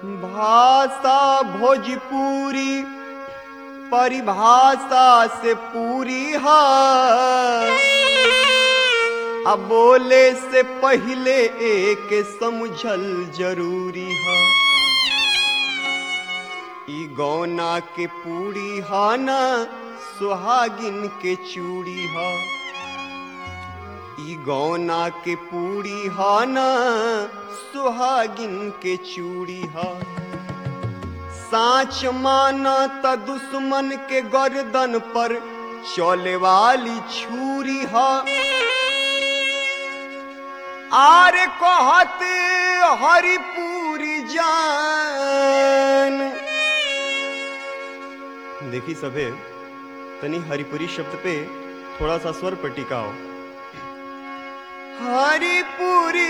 भाषा भोजपुरी परिभाषा से पूरी है अब बोले से पहले एक समझल जरूरी है ई गौना के पूरी हा ना सुहागिन के चूड़ी हा ई गौना के पूरी हा ना सुहागिन के चूड़ी हा साच माना त दुश्मन के गर्दन पर चले वाली छुरी हा आर कहत हरिपुरी जान देखी सभे तनी हरिपुरी शब्द पे थोड़ा सा स्वर पर टिकाओ हरिपुरी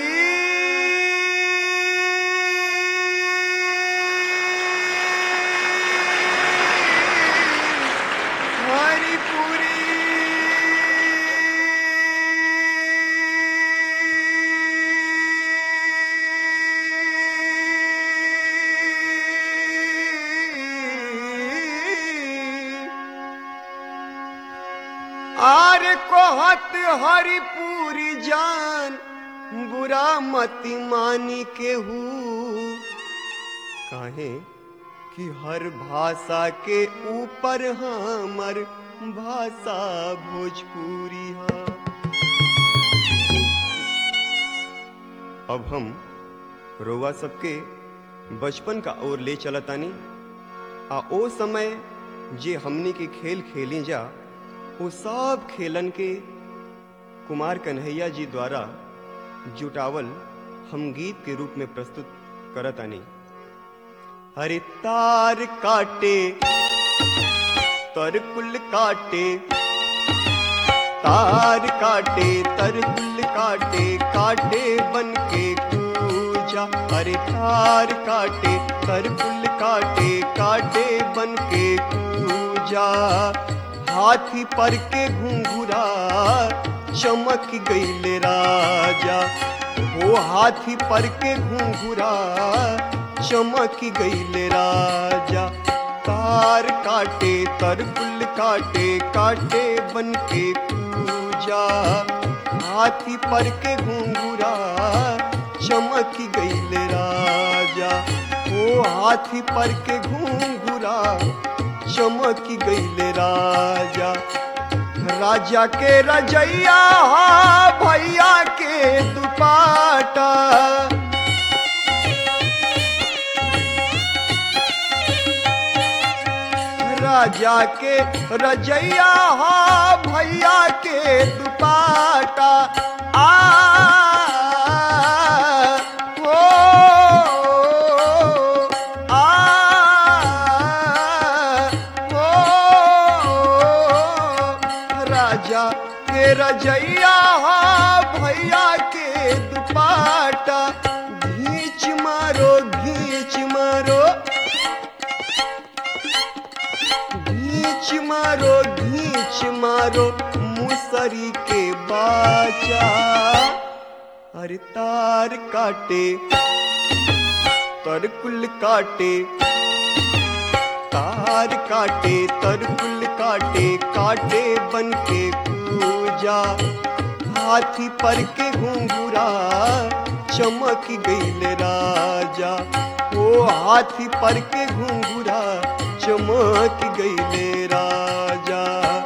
हरिपुरी आर कहत हरिपुरी जान बुरा मति मानी केहू काहे कि हर भाषा के ऊपर हमर भाषा भोजपुरी है अब हम रोवा सबके बचपन का ओर ले चलतानी आ ओ समय जे हमनी के खेल खेली जा वो सब खेलन के कुमार कन्हैया जी द्वारा जुटावल हम गीत के रूप में प्रस्तुत करतानी हरे तार काटे तरकुल काटे तार काटे तरकुल काटे काटे बन के पूजा हरे तार काटे तरकुल काटे काटे बन के पूजा हाथी पर के घुंघुरा चमक गईले राजा वो हाथी पर के घुंघुरा चमक गईले राजा तार काटे तरकुल काटे काटे बन के पूजा हाथी पर के घुंघुरा चमक गईले राजा ओ हाथी पर के घुंघुरा चमक गईले राजा राजा के रजैया हा भैया के दुपाटा राजा के रजैया हा भैया के दुपाटा आ ओ आ ओ राजा के रजैया हा भैया के दुपाटा घींच मारो घींच मारो घींच मारो घींच मारो मुसरी के बाचा अरे तार काटे तरकुल काटे तार काटे तरकुल काटे काटे बन के पूजा हाथी पर के घुंघुरा चमक गईल राजा ओ हाथी पर के घुंघुरा चमक गईले राजा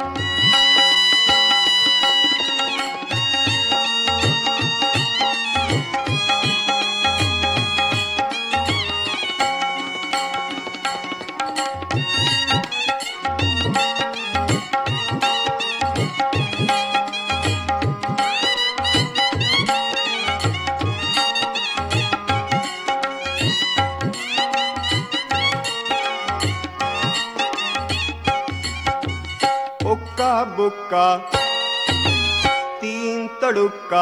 ओक्का बुक्का तीन तड़ुक्का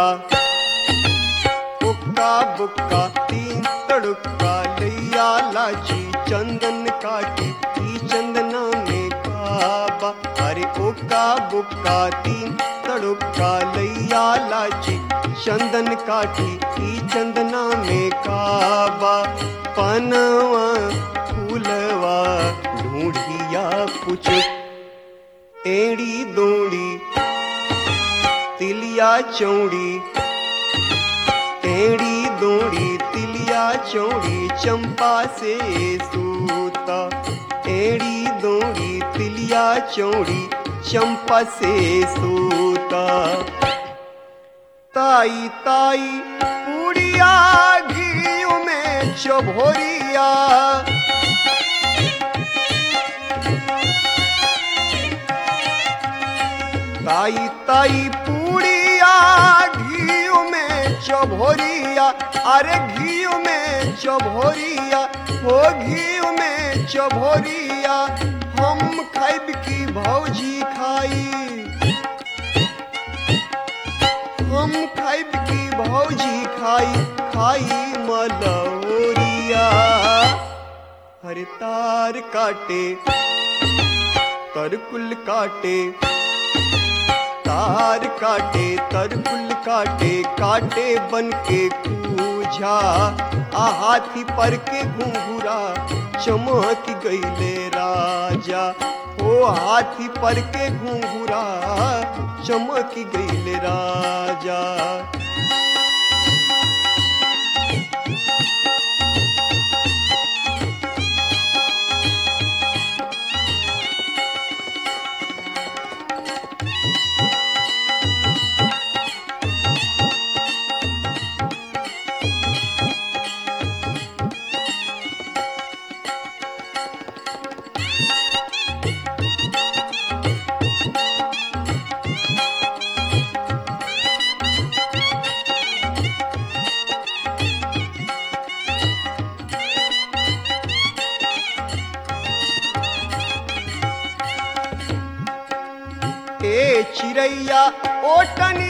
ओक्का बुक्का तीन तड़ुक्का लैया लाची चंदन काटी ई चंदना में काबा अरे ओक्का बुक्का तीन तड़ुक्का लैया लाची चंदन काठी ई चंदना में काबा पनवा फूलवा ढूंढिया कुछ एड़ी दोड़ी तिलिया चौड़ी एड़ी दोड़ी तिलिया चौड़ी चंपा से सूता एड़ी दोड़ी तिलिया चौड़ी चंपा से सूता ताई ताई पूड़िया घी में चभोरिया ताई ताई पूड़िया घी में चभोरिया अरे घी में चभोरिया हो घी में चभोरिया हम खाइब की भौजी खाई हम खाइब की भौजी खाई खाई मलौरिया हर तार काटे तरकुल काटे तार काटे तरकुल काटे काटे बन के कूझा आ हाथी पर के घुंघुरा चमक गईले राजा ओ हाथी पर के घुंघुरा चमक गईले राजा ए चिड़ैया ओटनी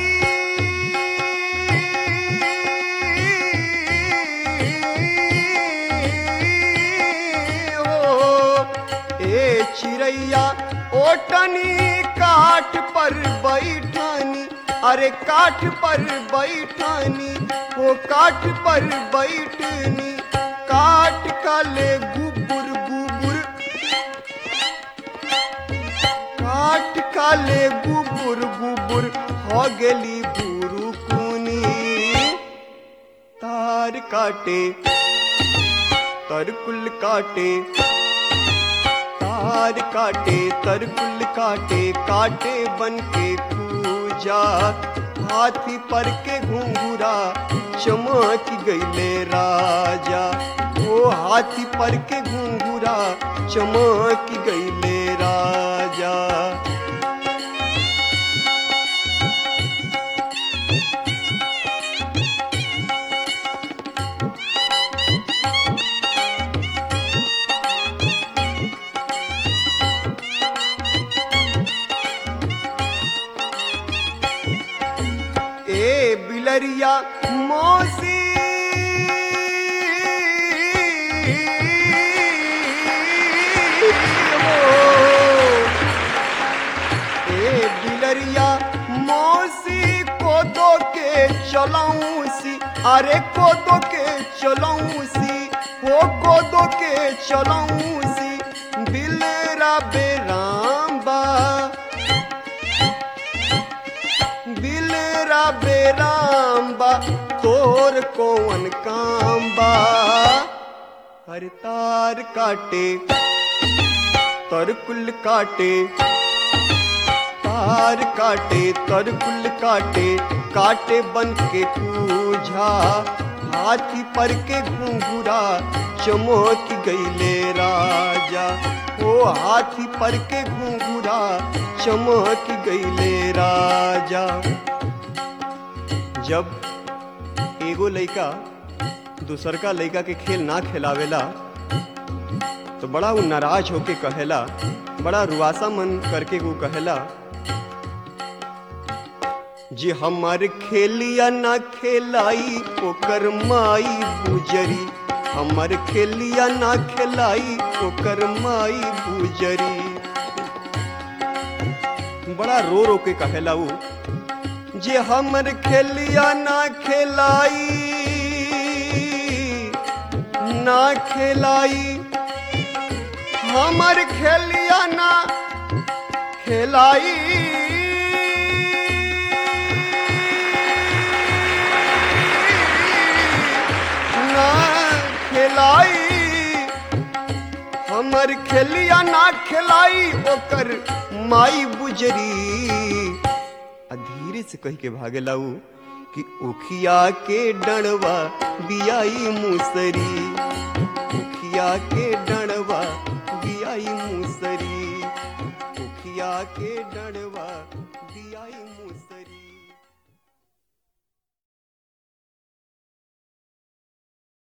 हो ए चिड़ैया ओटनी काठ पर बैठानी अरे काठ पर बैठानी वो काठ पर बैठनी काठ काले गुबुर गुबुर काट काले गुबुर गुबुर हो गेली बुरु कुनी तार काटे तरकुल काटे तार काटे तरकुल काटे काटे बन के पूजा हाथी पर के घुंघुरा चमक गईले राजा ओ हाथी पर के घुंघुरा चमक गईले राजा ए बिलरिया मौसी ए बिलरिया मौसी को दो के चलाऊं सी अरे को दो के चलाऊं सी वो को दो के चलाऊं सी बिलरा बेराम्बा बिलरा बेराम्बा तोर कौन काम्बा हर तार काटे तरकुल काटे तार काटे तरकुल काटे काटे बन के पूझा हाथी पर के घुंघुरा चमक गईले राजा ओ हाथी पर के घुंघुरा चमक गईले राजा जब एगो लइका दूसरका लइका के खेल ना खिलावेला तो बड़ा वो नाराज होके कहेला बड़ा रुआसा मन करके वो कहेला जे हमार खेलिया ना खेलाई ओकर माई बुजरी हमर खेलिया ना खेलाई ओकर माई बुजरी बड़ा रो रो के कहेला उ जे हमर खेलिया ना खेलाई ना खेलाई हमर खेलिया ना खेलाई ना खेलाई हमर खेलिया ना खेलाई ओकर माई बुजरी आ धीरे से कह के भागे लाऊ कि उखिया के डणवा बियाई मुसरी उखिया के डणवा बियाई मुसरी उखिया के डणवा बियाई मुसरी